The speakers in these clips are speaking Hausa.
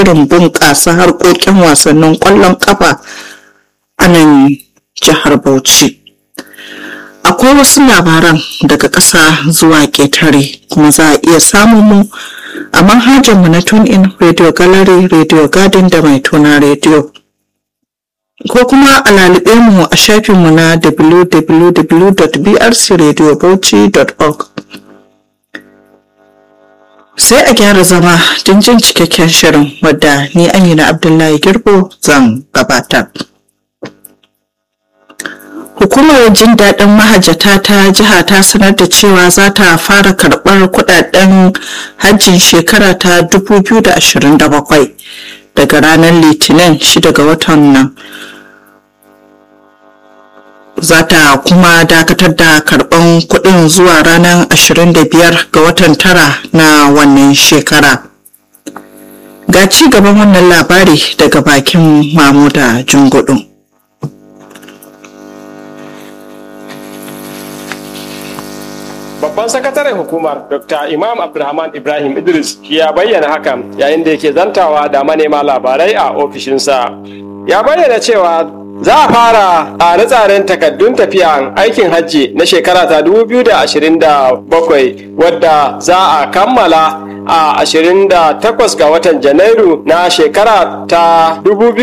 shirin bunƙasa harkokin wasannin ƙwallon ƙafa a nan jihar Bauchi. Akwai wasu labaran daga ƙasa zuwa ƙetare kuma za a iya samun mu a manhajarmu na TuneIn Radio Gallery, Radio Garden da mai tuna Radio. Ko kuma a lalube mu a shafinmu na www.brcradiobauchi.org. Sai a gyara zama don jin cikakken shirin wadda ni Amina Abdullahi Girbo zan gabatar. Hukumar jin daɗin mahajjata ta jiha ta sanar da cewa za ta fara karɓar kuɗaɗen hajjin shekara ta 2027 daga ranar Litinin 6 ga watan nan. Za ta kuma dakatar da karɓan kuɗin zuwa ranar 25 ga watan tara na wannan shekara. Ga ci gaban wannan labari daga bakin Mamuda Jungudu. Babban sakataren hukumar Dr. Imam Abdulrahman Ibrahim Idris ya bayyana hakan yayin da yake zantawa da manema labarai a ofishinsa. Ya bayyana cewa za a fara tsare-tsaren takaddun tafiya aikin hajji na shekara ta 2027 wadda za a kammala a 28 ga watan janairu na shekara ta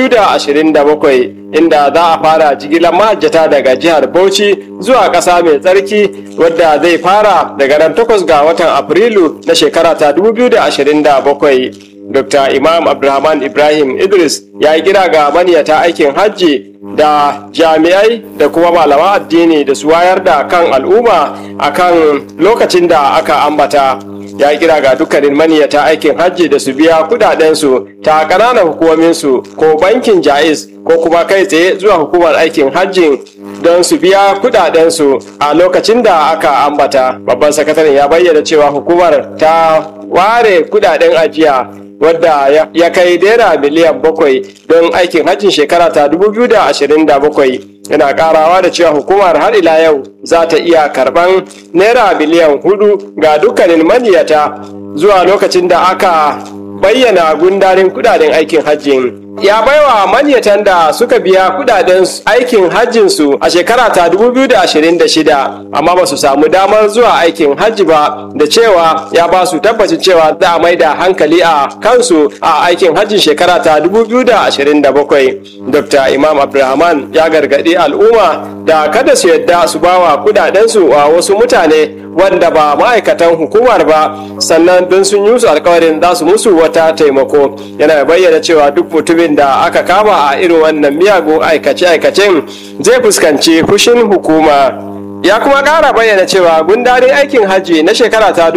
2027 inda za a fara jigilar mahajjata daga jihar bauchi zuwa ƙasa mai tsarki wadda zai fara daga ran 8 ga watan afrilu na shekara ta 2027 dr imam abdulrahman ibrahim idris ya yi kira ga maniyata aikin hajji da jami'ai da kuma malaman addini da su wayar da kan al'umma akan lokacin da aka ambata ya kira ga dukkanin maniyata aikin hajji da su biya kudadensu ta ƙananan hukumominsu ko bankin jais ko kuma kai tsaye zuwa hukumar aikin hajjin don su biya kudadensu a lokacin da aka ambata babban sakataren ya bayyana cewa hukumar ta ware kudaden ajiya wadda ya kai naira miliyan bakwai don aikin hajjin shekara ta 2027 yana karawa da cewa hukumar har ila yau za ta iya karban naira miliyan hudu ga dukkanin maniyata zuwa lokacin da aka bayyana gundarin kudaden aikin hajjin ya baiwa manyatan da suka biya kudaden aikin hajjinsu a shekara ta 2026 amma ba su samu damar zuwa aikin hajji ba da cewa ya ba su tabbacin cewa za a mai da hankali a kansu a aikin hajjin shekara ta 2027 dr imam abdulrahman ya gargaɗi al'umma da kada su yadda su bawa kudadensu a wasu mutane wanda ba ma'aikatan hukumar ba sannan don sun yi su alkawarin za su musu wata taimako yana bayyana cewa duk mutumin da aka kama a irin wannan miyagun aikace-aikacen zai fuskanci fushin hukuma ya kuma ƙara bayyana cewa gundarin aikin hajji na shekara ta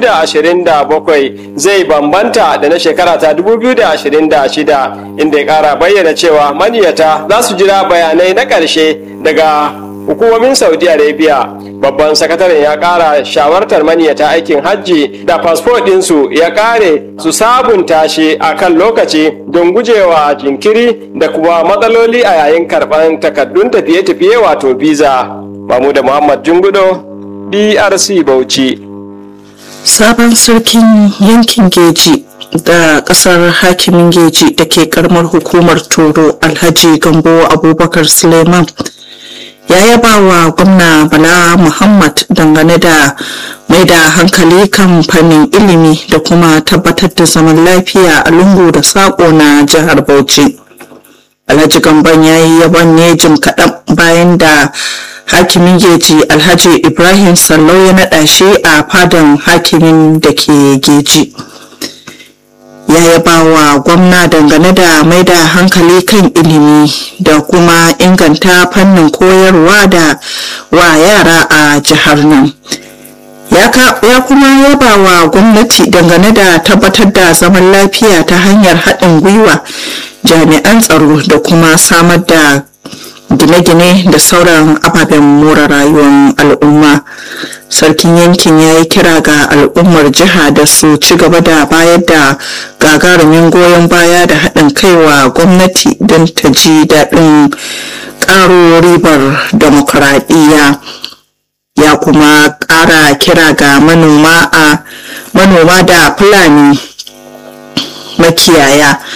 2027 zai bambanta da na shekara ta 2026 inda ya ƙara bayyana cewa maniyata za su jira bayanai na ƙarshe daga hukumomin saudi arabia babban sakataren ya kara shawartar maniyata aikin hajji da fasfo ɗinsu ya kare su sabunta shi a kan lokaci don gujewa jinkiri da kuma matsaloli a yayin karɓar takardun tafiye-tafiye wato visa da muhammad jungudo drc bauchi sabon sarkin yankin geji da kasar hakimin geji da ke karamar hukumar toro alhaji gambo abubakar suleiman ya yaba wa gwamna bala muhammad dangane da mai da hankali kan fannin ilimi da kuma tabbatar da zaman lafiya a lungu da saƙo na jihar bauchi alhaji gamban ya yi yaban ne jim kaɗan bayan da hakimin geji alhaji ibrahim sallau ya naɗa shi a fadan hakimin da ke geji ya yaba wa gwamna dangane da mai da hankali kan ilimi da kuma inganta fannin koyarwa da wa yara a jihar nan ya kuma yaba wa gwamnati dangane da tabbatar da zaman lafiya ta hanyar haɗin gwiwa jami'an tsaro da kuma samar da gine-gine da sauran ababen more rayuwar al'umma sarkin yankin ya yi kira ga al'ummar jiha da su ci gaba da bayar da gagarumin goyon baya da haɗin kaiwa gwamnati don ta ji daɗin ƙaro ribar demokuraɗiyya ya kuma ƙara kira ga manoma a manoma da fulani makiyaya